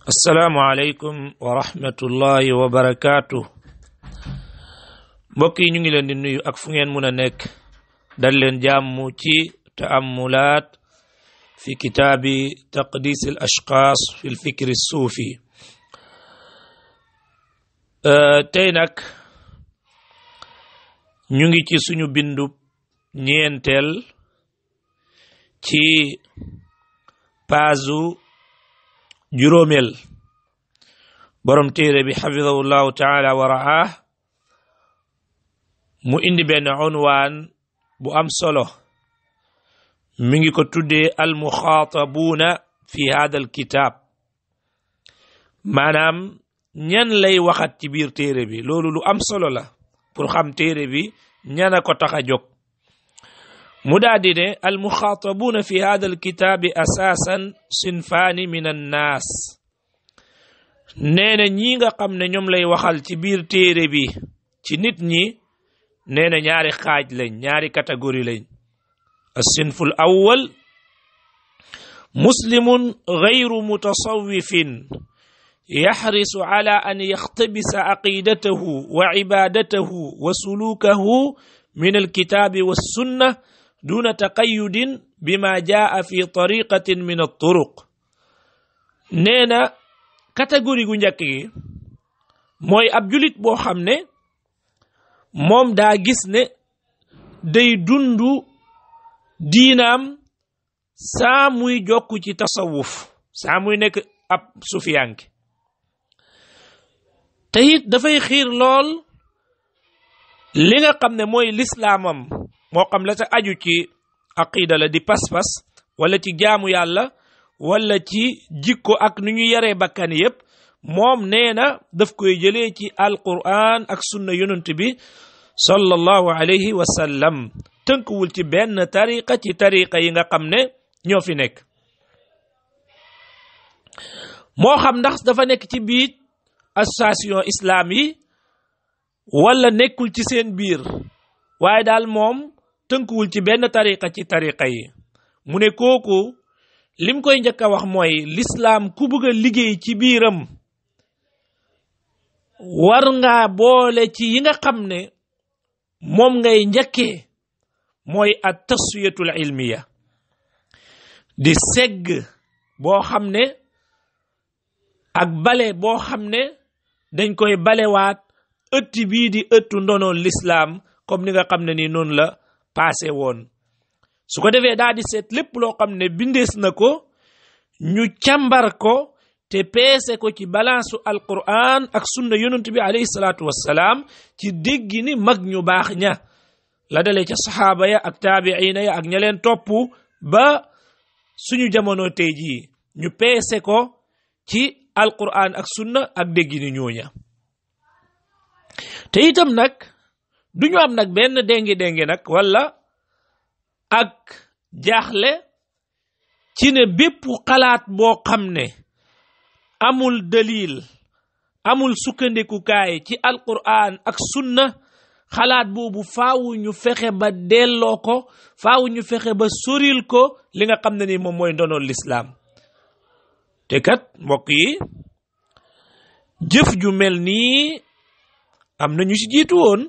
asalaamualeykum wa rahmatullahi wa barakaatu mbokk yi ñu ngi leen di nuyu ak fu ngeen mun a nekk dal leen jàmm ci taamulaat fi kitaabi taqdis al ashxaas fi l fikri suufi tey nag ñu ngi ci suñu bindu ñeenteel ci paasu juróomeel borom téere bi xafidahu llahu taala wa raah mu indi benn unwaan bu am solo mi ngi ko tuddee almuxaatabuuna fi hada alkitaab maanaam ñan lay waxat ci biir téere bi loolu lu am solo la pour xam téere bi ñana ko tax a jóg mu daadi ne almuxaatabuuna fi hada alkitaabi asaasan sinfaani min annaas nee na ñi nga xam ne ñoom lay waxal ci biir téere bi ci nit ñi nee na ñaari xaaj lañ ñaari catégorie lañ alsinfu l awal muslimun gayru mutasawifin yaxrisu ala an yaxtabisa aqidatahu wa cibaadatahu wa sulukahu min alkitaabi wassunna duna taqayudin bima jaa fi tariqatin min alturuq nee na catégorie gu njëkk gi mooy ab julit boo xam ne moom daa gis ne day dundu diinaam saa muy jokku ci tasawuf saa muy nekk ab sufiyanke te it dafay xiir lool li nga xam ne mooy lislaamam moo xam la sa aju ci aqida la di pas-pas wala ci jaamu yàlla wala ci jikko ak nu ñu yaree bakkan yépp moom nee na daf koy jëlee ci alquran ak sunna yonent bi sallallahu alayhi wa sallam tënkuwul ci benn tariqa ci tariqa yi nga xam ne ñoo fi nekk moo xam ndax dafa nekk ci biir association islam yi wala nekkul ci seen biir waaye daal moom tënkuwul ci benn tariqa ci tariqa yi mu ne kooku lim koy njëkk a wax mooy lislaam ku bëgg a liggéey ci biiram war ngaa boole ci yi nga xam ne moom ngay njëkkee mooy at taswiyatul ilmiya di segg boo xam ne ak bale boo xam ne dañ koy balewaat ëtti bii di ëttu ndonoon lislaam comme ni nga xam ne ni noonu la paase woon su ko defee daal di seet lépp loo xam ne bindees na ko ñu càmbar ko te peese ko ci balance alquran ak sunna yonent bi alayhi salaatu wassalaam ci déggi ni mag ñu baax ña la dalee ca saxaaba ya ak taabiina ya ak ña leen topp ba suñu jamono tey jii ñu peese ko ci alquran ak sunna ak déggi ni ñooña te itam nag duñu am nag benn déngi déngi nag wala ak jaaxle ci ne bépp xalaat boo xam ne amul dalil amul sukkandikukaay ci alquran ak sunna xalaat boobu faawu ñu fexe ba delloo ko faawu ñu fexe ba soril ko li nga xam ne ni moom mooy ndonoon lislaam te kat mbokk yi jëf ju mel nii am na ñu ci jiitu woon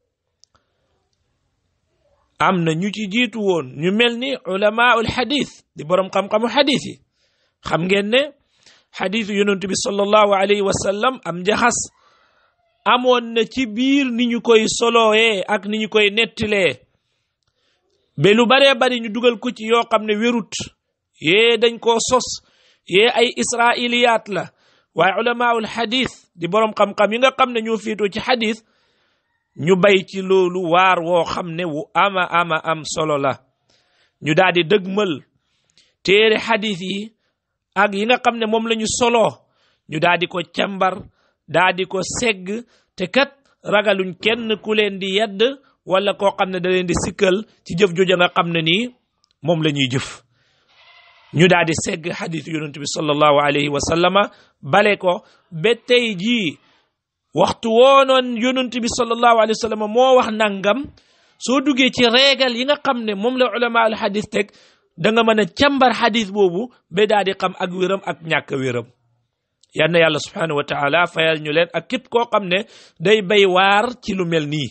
am na ñu ci jiitu woon ñu mel ni ulamaul xadis di boroom xam-xamu xadis yi xam ngeen ne xadisu yonent bi sallallahu alayhi wa sallam am njaxas amoon na ci biir ni ñu koy solooyee ak ni ñu koy nettilee ba lu baree bari ñu dugal ko ci yoo xam ne wérut yee dañ koo sos yee ay israiliyaat la waaye ulamaul xadis di boroom xam-xam yi nga xam ne ñoo féetoo ci xadis ñu bay ci loolu waar woo xam ne wu ama ama am solo la ñu daal di dëgmal téere xadis yi ak yi nga xam ne moom la ñu soloo ñu daal di ko càmbar daal di ko segg te kat ragaluñ kenn ku leen di yedd wala koo xam ne da leen di sikkal ci jëf jooja nga xam ne nii moom la ñuy jëf ñu daal di segg xadis yonent bi sallallahu alayhi wa sallama bale ko ba tey jii waxtu woonoon yonent bi sallallahu alayhi wa sallam moo wax nangam soo duggee ci réegal yi nga xam ne moom la ulama al xadis teg da nga mën a càmbar xadis boobu ba daal di xam ak wéram ak ñàkk wéram yal na yàlla subhanahu wa taala fayal ñu leen ak képp koo xam ne day bay waar ci lu mel nii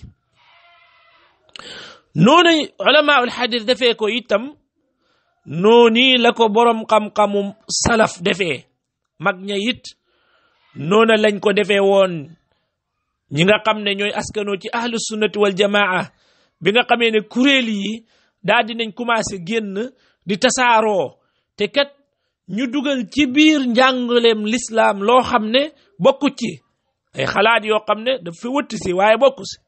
noonu ulamaul xadis defee ko itam noonu la ko borom xam-xamu salaf defee mag ña it noona lañ ko defee woon ñi nga xam ne ñooy askanoo ci ahlu sunnati wal jamaa bi nga xamee ne kuréel yi daal dinañ commencé génn di tasaaroo te kat ñu dugal ci biir njàngaleem lislaam loo xam ne bokku ci ay xalaat yoo xam ne daf fi wëtt si waaye bokku si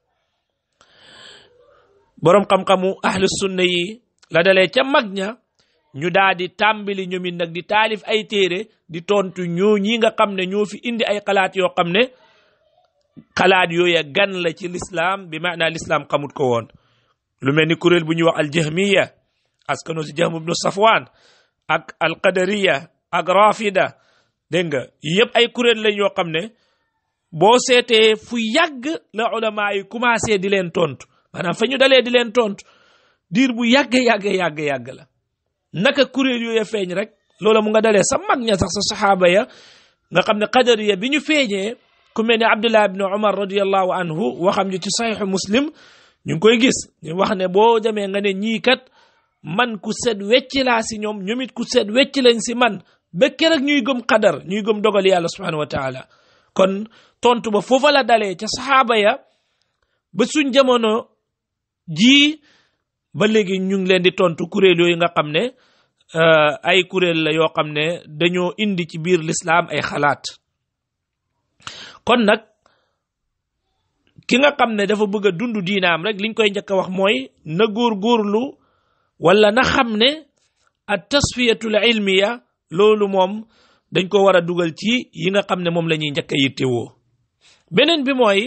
boroom xam-xamu ahlu sunna yi la dalee ca mag ña ñu daal di tàmbali ñoomit nag di taalif ay téere di tontu ñoo ñi nga xam ne ñoo fi indi ay xalaat yoo xam ne xalaat yooya gan la ci lislaam bi maanaa lislaam xamut ko woon lu mel ni kuréel bu ñuy wax aljahmiya askano si jahm ibnu safwan ak alqadariya ak rafida dégg nga yëpp ay kuréel lañ yoo xam ne boo seetee fu yàgg la ulama yi commencé di leen tontu maanaam fa ñu dalee di leen tontu diir bu yàgg yàgg yàgg yàgg la naka kuréel yooya feeñ rek loola mu nga dalee sa mag ña sax sa saxaaba ya nga xam ne qadariya bi ñu feeñee ku mel ne abdullah ibn umar radiallahu anhu waxam ñu ci saxiixu muslim ñu ngi koy gis ñu wax ne boo demee nga ne ñii kat man ku set wecc laa si ñoom ñoom it ku set wecc lañ si man ba keroog ñuy gëm qadar ñuy gëm dogal yàlla subhanahu wa taala kon tontu ba foofa la dalee ca saxaaba ya ba suñ jamono jii ba léegi ñu ngi leen di tontu kuréel yooyu nga xam ne ay kuréel la yoo xam ne dañoo indi ci biir lislaam ay xalaat kon nag ki nga xam ne dafa bëgg a dund diinaam rek liñ koy njëkk a wax mooy na góor-góorlu wala na xam ne at tasfiyatul ilmiya loolu moom dañ ko war a dugal ci yi nga xam ne moom la ñuy njëkk a yittewoo beneen bi mooy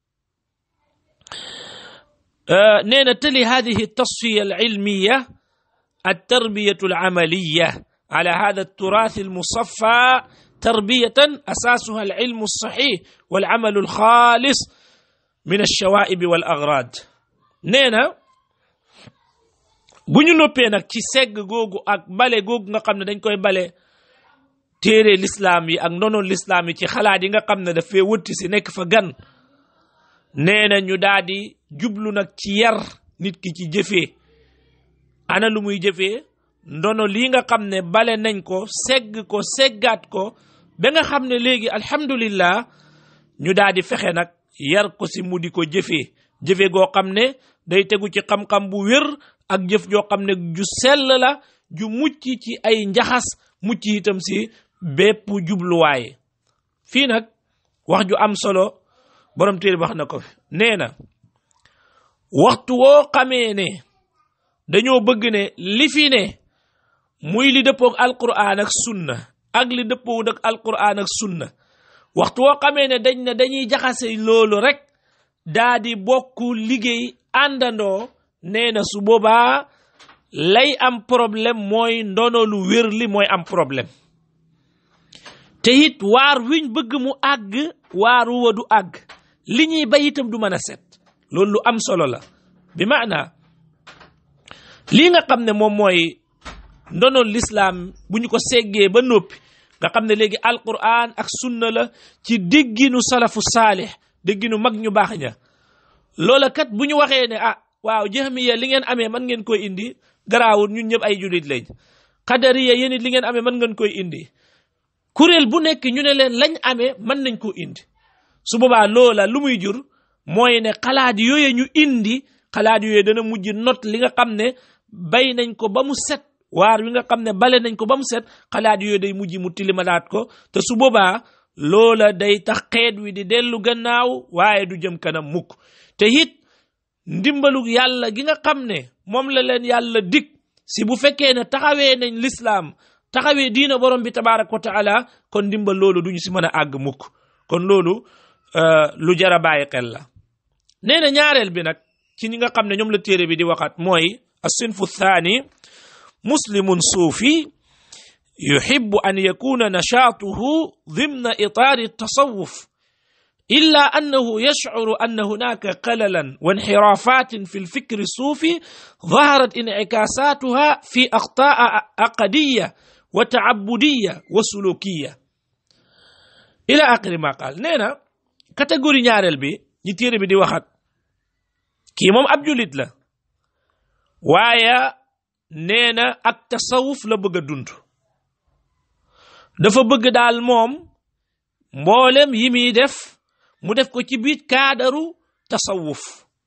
nee na tali hadihi tasfiya al ilmiya التربية العملية على هذا التراث المصفى تربية أساسها العلم الصحيح والعمل الخالص من الشوائب والأغراض نينا bu ñu noppee nag ci segg googu ak bale googu nga xam ne dañ koy bale téere lislaam yi ak ndono lislaam yi ci xalaat yi nga xam ne dafay wëtti si nekk fa gan nee na ñu daal di jublu nag ci yar nit ki ci jëfee ana lu muy jëfee ndono lii nga xam ne bale nañ ko segg ko seggaat ko ba nga xam ne léegi alhamdulillah ñu daal di fexe nag yar ko si mu di ko jëfee jëfe goo xam ne day tegu ci xam-xam bu wér ak jëf joo xam ne ju sell la ju mucc ci ay njaxas mucc itam si bépp jubluwaaye fii nag wax ju am solo borom téere wax na ko nee na waxtu woo xamee ne dañoo bëgg ne li fi ne muy li dëppoog alquran ak sunna ak li dëppoog ak alquran ak sunna waxtu woo xamee ne dañ ne dañuy jaxase loolu rek daa di bokk liggéey àndandoo nee na su boobaa lay am problème mooy ndono lu wér li mooy am problème te it waar wiñ bëgg mu àgg waaru wa du àgg li ñuy bay itam du mën a set loolu lu am solo la bi maanaa lii nga xam ne moom mooy ndono lislaam bu ñu ko seggee ba noppi nga xam ne léegi alquran ak sunna la ci dégginu salafu saalix dégginu mag ñu baax ña loola kat bu ñu waxee ne ah waaw jahmiya li ngeen amee man ngeen koy indi garaawul ñun ñëpp ay julit lañ xadariya yéen it li ngeen amee man ngeen koy indi kuréel bu nekk ñu ne leen lañ amee mën nañ koo indi su boobaa loola lu muy jur mooy ne xalaat yooyu ñu indi xalaat yooyu dana mujj not li nga xam ne bay nañ ko ba mu set waar wi nga xam ne bale nañ ko ba mu set xalaat yooyu day mujj mu tilimalaat ko te su boobaa loola day tax xeet wi di dellu gannaaw waaye du jëm kanam mukk te it ndimbalu yàlla gi nga xam ne moom la leen yàlla dig si bu fekkee ne taxawee nañ lislaam taxawee diina borom bi tabaaraka wa taala kon ndimbal loolu duñu si mën a àgg mukk kon loolu lu jar a bàyyi xel la nee na ñaareel bi nag ci ñi nga xam ne ñoom la téere bi di waxaat mooy الصنف الثاني مسلم صوفي يحب ان يكون نشاطه ضمن اطار التصوف الا انه يشعر ان هناك خللا وانحرافات في الفكر الصوفي ظهرت انعكاساتها في اخطاء عقديه وتعبديه وسلوكيه ila aqiri ma qaal nee na catégorie ñaareel bi ñi téere bi di waxat kii moom ab julit la waaye nee na ak tasawuf la bëgg a dund dafa bëgg daal moom mboolem yi muy def mu def ko ci biir kaadaru tasawuf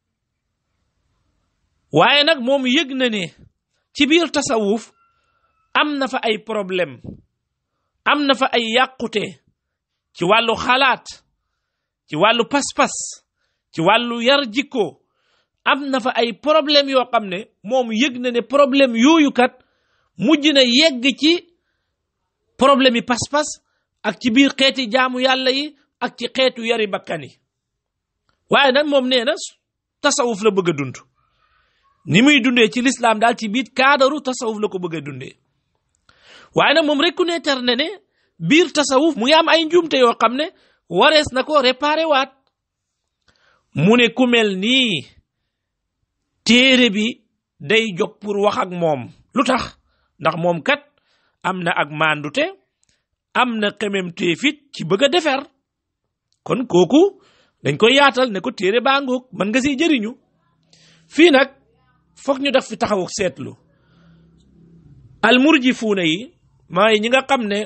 waaye nag moom yëg na ne ci biir tasawuf am na fa ay problème am na fa ay yàqute ci wàllu xalaat ci wàllu pas-pas ci wàllu yar jikko am na fa ay problème yoo xam ne moom yëg na ne problème yooyu kat mujj na yegg ci problème yi pas-pas ak ci biir xeeti jaamu yàlla yi ak ci xeetu yari bakkan yi waaye nag moom nee na tasawuf la bëgg a dund ni muy dundee ci lislaam daal ci biir kaadaru tasawuf la ko bëgg a dundee waaye nag moom reconnaître na ne biir tasawuf mu ngi am ay njuumte yoo xam ne warees na ko réparé waat mu ne ku mel nii téere bi day jóg pour wax ak moom lu tax ndax moom kat am na ak mandute am na xememtee fit ci bëgg a defer kon kooku dañ koy yaatal ne ko téere baa ngoog mën nga siy jëriñu fii nag foog ñu def fi taxawu seetlu almurji fuuna yi mooy ñi nga xam ne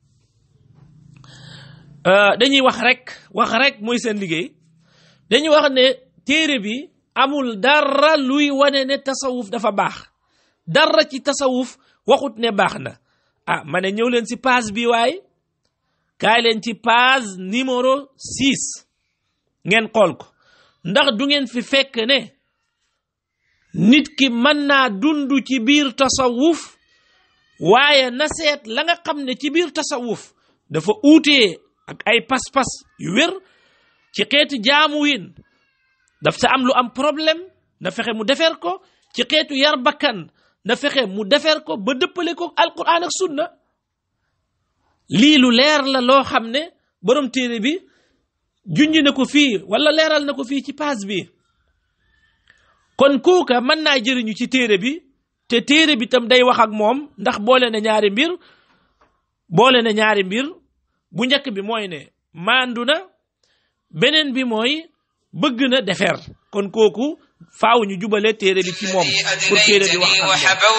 dañuy wax rek wax rek mooy seen liggéey dañuy wax ne téere bi amul dara luy wane ne tasawuf dafa baax dara ci tasawuf waxut ne baax na ah ma ne ñëw leen si page bi waaye kaay leen ci page numéro 6 ngeen xool ko ndax du ngeen fi fekk ne nit ki mën naa dund ci biir tasawuf waaye na seet la nga xam ne ci biir tasawuf dafa uutee ak ay pas-pas yu wér ci xeetu jaamu win daf sa am lu am problème na fexe mu defar ko ci xeetu yar bakkan na fexe mu defar ko ba dëppale ko alquran ak sunna lii lu leer la loo xam ne borom téere bi junj na ko fii wala leeral na ko fii ci page bi kon kooka mën naa jëriñu ci téere bi te téere bi tam day wax ak moom ndax boole na ñaari mbir boole na ñaari mbir bu njëkk bi mooy ne maandu na beneen bi mooy bëgg na defer kon kooku faaw ñu jubale téere bi ci moom pour téere bi wax ak moom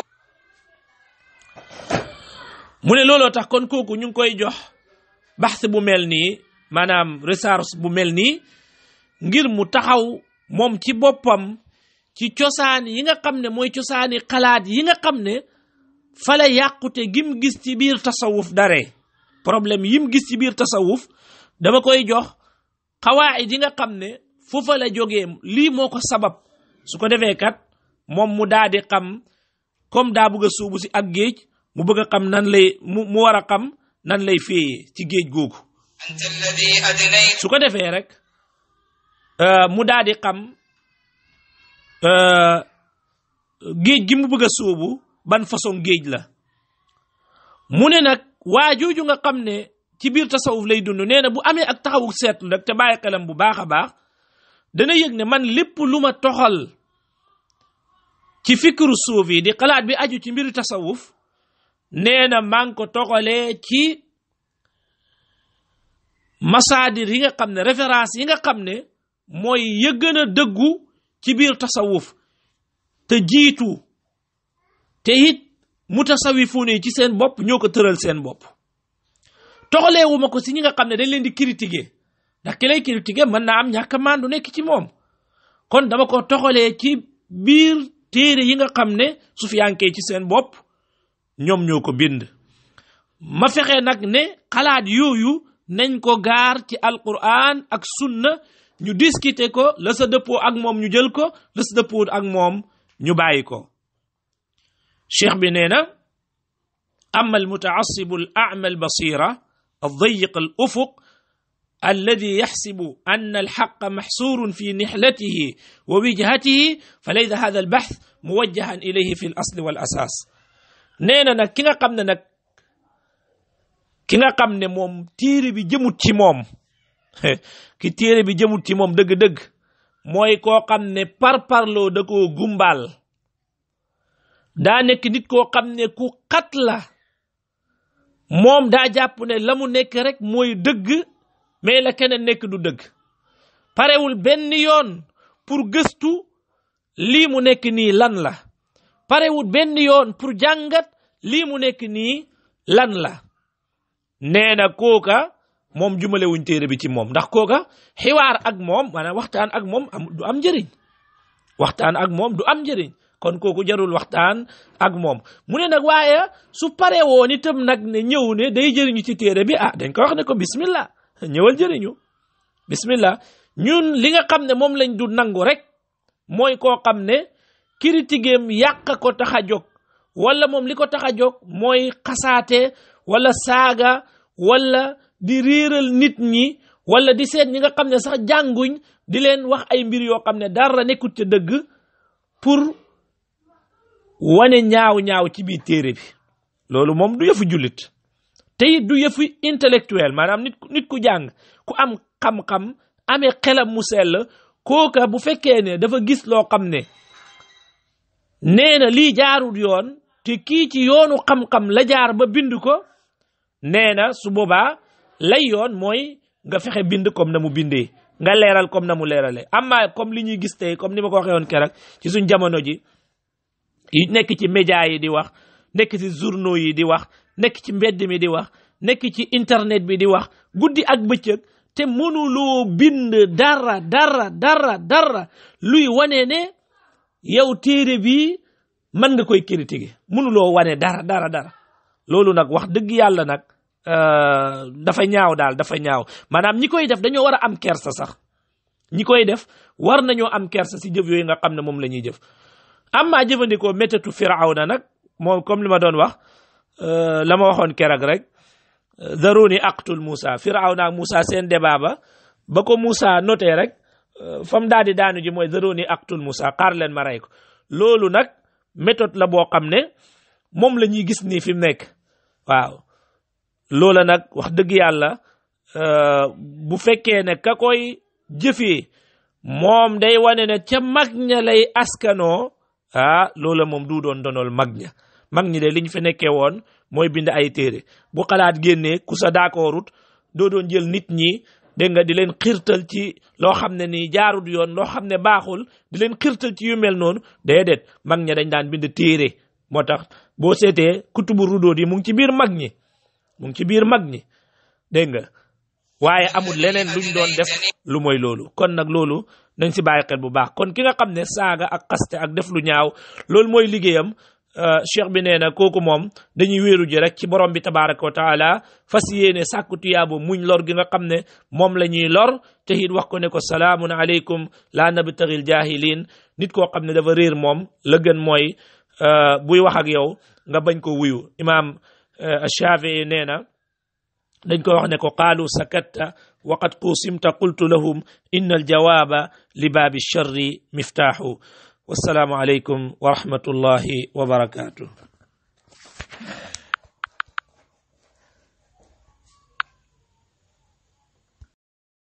mu ne looloo tax kon kooku ñu ngi koy jox baxs bu mel nii maanaam recherche bu mel nii ngir mu taxaw moom ci boppam ci cosaan yi nga xam ne mooy cosaani xalaat yi nga xam ne fala yàqute gim gis ci biir tasawuf dare problème yim gis ci biir tasawuf dama koy jox xawaayid yi nga xam ne foofa la jógee lii moo ko sabab su ko defee kat moom mu daa di xam comme daa bëgg a suubu si ak géej mu bëgg a xam nan lay mu mu war a xam nan lay féeyee ci géej googu su ko defee rek mu daa di xam géej gi mu bëgg a suubu ban façon géej la mu ne nag waa jooju nga xam ne ci biir tasawuf lay dund nee na bu amee ak taxawu seetlu rek te bàyyi xelam bu baax a baax dana yëg ne man lépp lu ma toxal ci fikru suuf yi di xalaat bi aju ci mbiru tasawuf nee na maa ngi ko toxalee ci masaadir yi nga xam ne référence yi nga xam ne mooy ya gën a dëggu ci biir tasawuf te jiitu te it mutasawifuune yi ci seen bopp ñoo ko tëral seen bopp toxaleewu ma ko si ñi nga xam ne dañ leen di critiquer ndax ki lay critiquer mën naa am ñàkk a maandu nekk ci moom kon dama ko toxalee ci biir téere yi nga xam ne sufiyankee ci seen bopp ñoom ñoo ko bind ma fexe nag ne xalaat yooyu nañ ko gaar ci alquran ak sunna ñu discuter ko la sa dëppoo ak moom ñu jël ko la sa dëppoo ak moom ñu bàyyi ko cheikh bi nee na ama almutaasibu al ama albasira aldayiq al ufuq الذي يحسب أن الحق محصور في نحلته ووجهته فليس هذا البحث موجها إليه في الأصل والأساس نينا نك كيغا خامن نك كيغا خامن موم تيري بي جيموت سي موم ki téere bi jëmut ci moom dëgg-dëgg mooy koo xam ne par parloo da koo gumbal daa nekk nit koo xam ne ku xat la moom daa jàpp ne la mu nekk rek mooy dëgg mais la keneen nekk du dëgg parewul benn yoon pour gëstu lii mu nekk nii lan la parewul benn yoon pour jàngat lii mu nekk nii lan la nee na kooka moom jumale wuñ téere bi ci moom ndax kooka xiwaar ak moom maanaam waxtaan ak moom am du am njëriñ waxtaan ak moom du am njëriñ kon kooku jarul waxtaan ak moom mu ne nag waaye su pare woon itam nag ne ñëw ne day jëriñu ci téere bi ah dañ ko wax ne ko bismillah ñëwal jëriñu bismillah ñun li nga xam ne moom lañ du nangu rek mooy koo xam ne critiqueem yàq ko tax a jóg wala moom li ko tax a jóg mooy xasaate wala saaga wala di réeral nit ñi wala di seet ñi nga xam ne sax jànguñ di leen wax ay mbir yoo xam ne dara nekkut ca dëgg pour wane ñaaw ñaaw ci biir téere bi loolu moom du yëfu jullit te it du yëfu intellectuel maanaam nit nit ku jàng ku am xam-xam amee xelam mu sell kooka bu fekkee ne dafa gis loo xam ne nee na lii jaarul yoon te kii ci yoonu xam-xam la jaar ba bind ko nee na su boobaa lay yoon mooy nga fexe bind comme na mu bindee nga leeral comme na mu leeralee amma comme li ñuy gis tey comme ni ma ko waxee woon keroog ci suñ jamono ji yi nekk ci média yi di wax nekk ci journaux yi di wax nekk ci mbedd mi di wax nekk ci internet bi di wax guddi ak bëccëg te mënuloo bind dara dara dara dara luy wane ne yow téere bi mën nga koy critiquer mënuloo wane dara dara dara loolu nag wax dëgg yàlla nag dafa ñaaw daal dafa ñaaw maanaam ñi koy def dañoo war a am kersa sax ñi koy def war nañoo am kersa si jëf yooyu nga xam ne moom la ñuy jëf amma jëfandikoo métatu firawna nag moom comme li ma doon wax la ma waxoon keroog rek zaruni aqtul Moussa firawna ak Moussa seen débat ba ba ko Moussa noté rek fam daal di daanu ji mooy zaruni aqtul Moussa xaar leen ma rey ko loolu nag méthode la boo xam ne moom la ñuy gis nii fi mu nekk waaw loola nag wax dëgg yàlla bu fekkee ne ka koy jëfee moom day wane ne ca mag ña lay askanoo ah loola moom du doon donol mag ña mag ñi de liñ fi nekkee woon mooy bind ay téere bu xalaat génnee ku sa d'accordut doo doon jël nit ñi dégg nga di leen xirtal ci loo xam ne nii jaarut yoon loo xam ne baaxul di leen xirtal ci yu mel noonu déedéet mag ña dañ daan bind téere moo tax boo seetee kutubu rudóot yi mu ngi ci biir mag ñi mu ngi ci biir mag ñi dégg nga waaye amul leneen luñ doon def lu mooy loolu kon nag loolu nañ si bàyyi xel bu baax kon ki nga xam ne saaga ak xaste ak def lu ñaaw loolu mooy liggéeyam cheikh bi nee na kooku moom dañuy wéeru ji rek ci borom bi tabaraka wa taala fas yéene sàkku tuyaabo muñ lor gi nga xam ne moom la ñuy lor te it wax ko ne ko salaamun aleykum laa nabtaxil jahilin nit koo xam ne dafa réer moom la gën mooy buy wax ak yow nga bañ ko wuyu imaam Shafii nee na dañ ko wax ne ko qaalu sakatta waqad qusimta qultu lahum inna aljawaaba li baabi charri miftaaxu wassalaamu aleykum wa rahmatullahi wa barakatuh